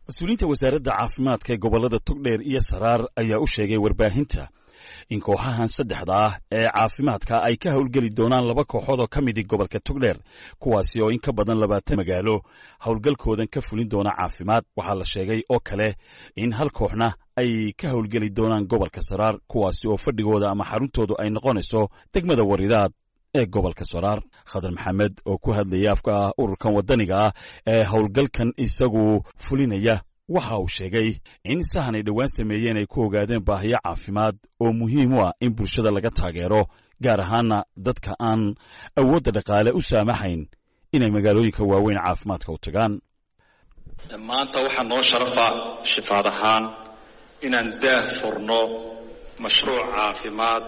mas-uuliyiinta wasaaradda caafimaadka ee gobollada togdheer iyo saraar ayaa u sheegay warbaahinta in kooxahan saddexda ah ee caafimaadka ay ka howlgeli doonaan laba kooxood oo ka midi gobolka togdheer kuwaasi oo in ka badan labaatan magaalo howlgalkoodan ka fulin doona caafimaad waxaa la sheegay oo kale in hal kooxna ay ka howlgeli doonaan gobolka saraar kuwaasi oo fadhigooda ama xaruntoodu ay noqonayso degmada waridaad ee gobolka saraar khadar maxamed oo ku hadlaya afka ururkan waddaniga ah ee howlgalkan isagu fulinaya waxa uu sheegay in sahan ay dhowaan sameeyeen ay ku ogaadeen baahiyo caafimaad oo muhiim u ah in bulshada laga taageero gaar ahaana dadka aan awoodda dhaqaale u saamaxayn inay magaalooyinka waaweyn caafimaadka u tagaan maanta waxaa noo sharafa shifaad ahaan inaan daah furno mashruuc caafimaad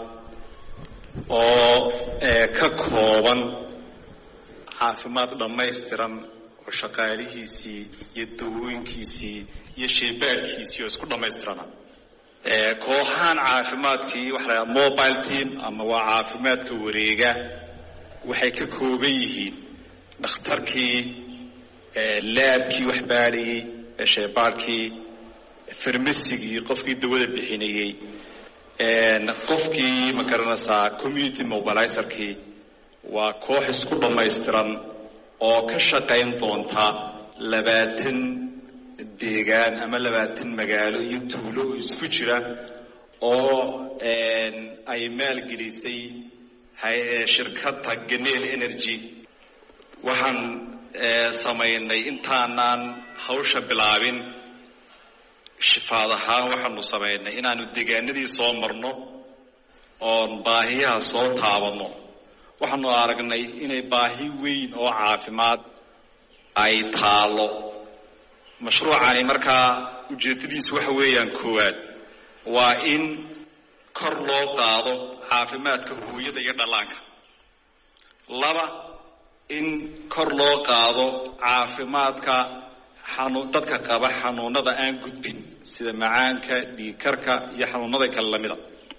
oo ka kooban caafimaad dhammaystiran oo shaqaalihiisii iyo dawooyinkiisii iyo shaybaadhkiisii oo isku dhammaystirana kooxahan caafimaadkii waxa la mobile team ama waa caafimaadka wareega waxay ka kooban yihiin dhakhtarkii laabkii wax baadhayey shaybaadhkii farmasigii qofkii dawada bixinayey qofkii ma garanaysaa community mobilizerkii waa koox isku dhammaystiran oo ka shaqayn doonta labaatan deegaan ama labaatan magaalo iyo tuulo oo isku jira oo ay maalgelisay shirkadda ganeel energy waxaan samaynay intaanaan hawsha bilaabin shifaad ahaan waxaanu samaynay inaanu deegaanadii soo marno oon baahiyaha soo taabanno waxaanu aragnay inay baahi weyn oo caafimaad ay taalo mashruucani markaa ujeeddadiisu waxa weeyaan koowaad waa in kor loo qaado caafimaadka hooyada iyo dhallaanka laba in kor loo qaado caafimaadka dadka qaba xanuunada aan gudbin sida macaanka dhiigkarka iyo xanuunada kale lamida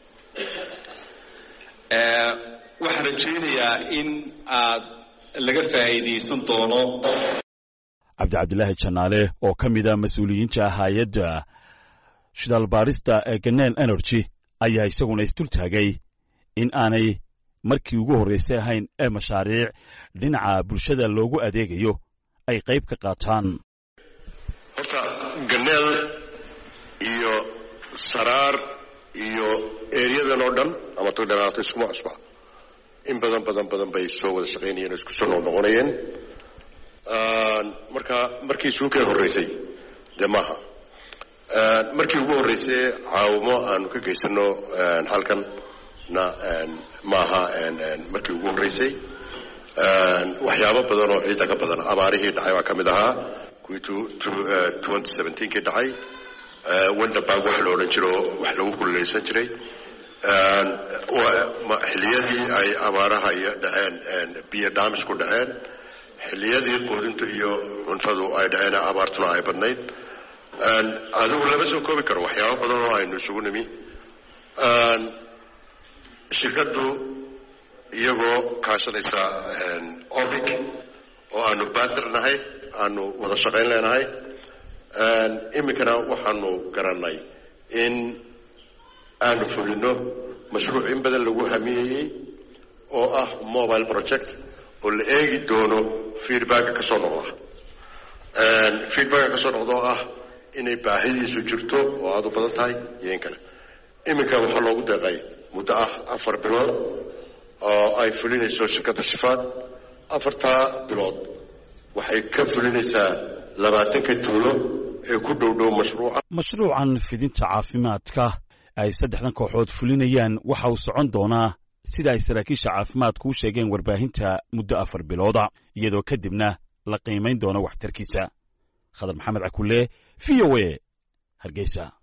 waxaan rajaynayaa in aad laga faa'iidaysan doono cabdi cabdilaahi janaale oo ka mid a mas-uuliyiinta hay-adda shidaal baarista ee ganeel energy ayaa isaguna isdultaagay in aanay markii ugu horraysay ahayn ee mashaariic dhinaca bulshada loogu adeegayo ay qayb ka qaataan horta ganeel iyo saraar iyo eryadan oo dhan ama togdhanaata iskuma cusba in badan badan badan bay soo wada shaqaynayeen oo isku soo noqnoqonayeen marka markii suuqeen horraysay dee maaha markii ugu horraysay caawimo aanu ka geysano halkan na maaha markii ugu horraysay waxyaabo badan oo ciidda ka badan abaarihii dhacay baa ka mid ahaa kuwii kii dhacay wonderbarg wax la odhan jiro wax lagu kululeysan jiray xilliyadii ay abaaraha iyo dhaceen biyo dhaamis ku dhaceen xilliyadii quudintu iyo cuntadu ay dhaceen abaartuna ay badnayd adigu lama soo koobi karo waxyaabo badan oo aynu isugu nimi shirkaddu iyagoo kaashanaysa obic oo aanu baadir nahay aanu wada shaqayn leenahay iminkana waxaanu garanay in aanu fulino mashruuc in badan lagu hamiyeyey oo ah mobile project oo la eegi doono feedbacka ka soo noqda feedbacka ka soo noqda oo ah inay baahidiisu jirto oo aada u badan tahay iyo in kale iminka waxaa loogu deeqay muddo ah afar bilood oo ay fulinayso shirkadda shifaad afartaa bilood waxay ka fulinaysaa labaatanka tuulo ee ku dhow dhow mashruuca mashruucan fidinta caafimaadka ay saddexdan kooxood fulinayaan waxa uu socon doonaa sida ay saraakiisha caafimaadku u sheegeen warbaahinta muddo afar bilooda iyadoo kadibna la qiimayn doono waxtarkiisa khadar maxamed cakulle v o a hargeysa